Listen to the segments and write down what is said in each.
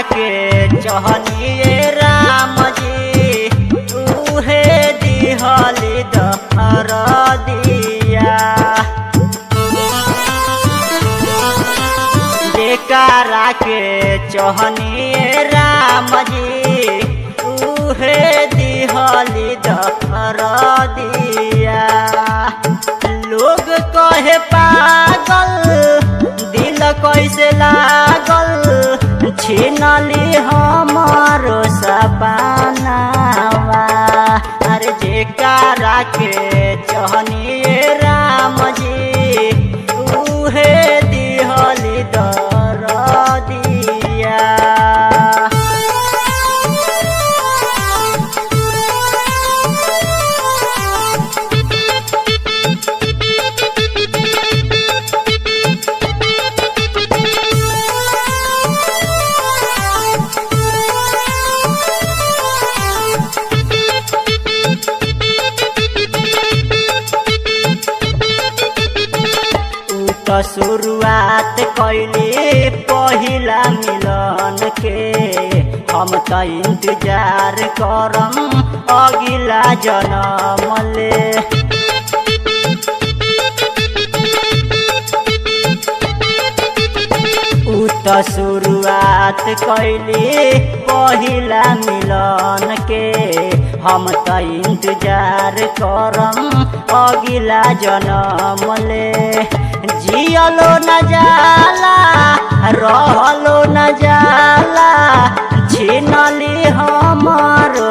के चहनिए राम जी उहे दिहली दहर दिया जेकारा के चहनिए राम जी उहे दिहली दहर दिया लोग कहे पागल दिल कैसे लागल छीनली हमारो सपनावा अरे जेकारा के चहनिए राम जी उहे दिहली दर दिया ऊ त शुरुआत कैली पहिला मिलन के हम त इंतजार करम अगिला जनमले ऊ त शुरुआत कैली पहिला मिलन के हम त इंतजार करम अगिला जनमले जियलो न जाला रहलो न जाला छीनली हमारो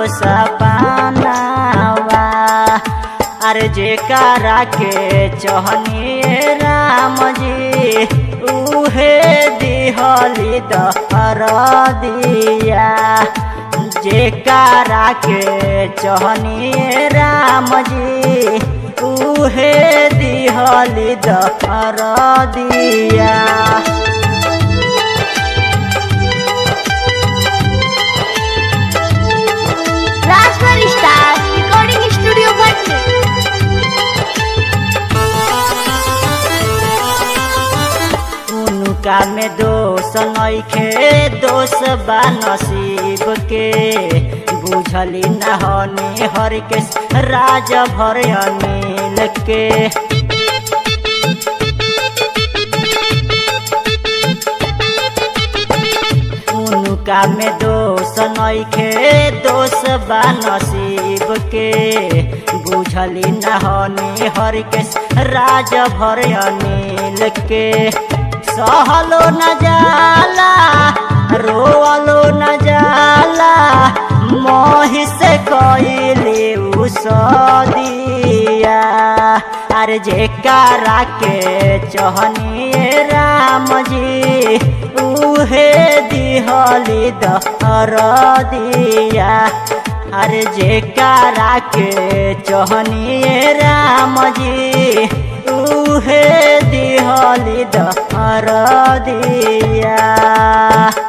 सपनावा अरे जेकारा के चहनिए राम जी उहे दिहली दहर दिया जेकारा के चहनिए राम जी उहे दिहली दहर दिया राजभर स्टार रिकॉर्डिंग स्टूडियो भट्टी उनका में दोष नइखे दोष बा नसीब के बुझली न हनी हर के राज भर अनिल के उनका में दोष नइखे दोष बा नसीब के बुझली न हनी हर के राज भर अनिल के सहलो न जाला रोअलो न जाला मोहि से कइली उ सदिया अरे जेकारा के चहनिए राम जी उहे दिहली दहर दिया अरे जेकारा के चहनिए राम जी उहे दिहली दहर दिया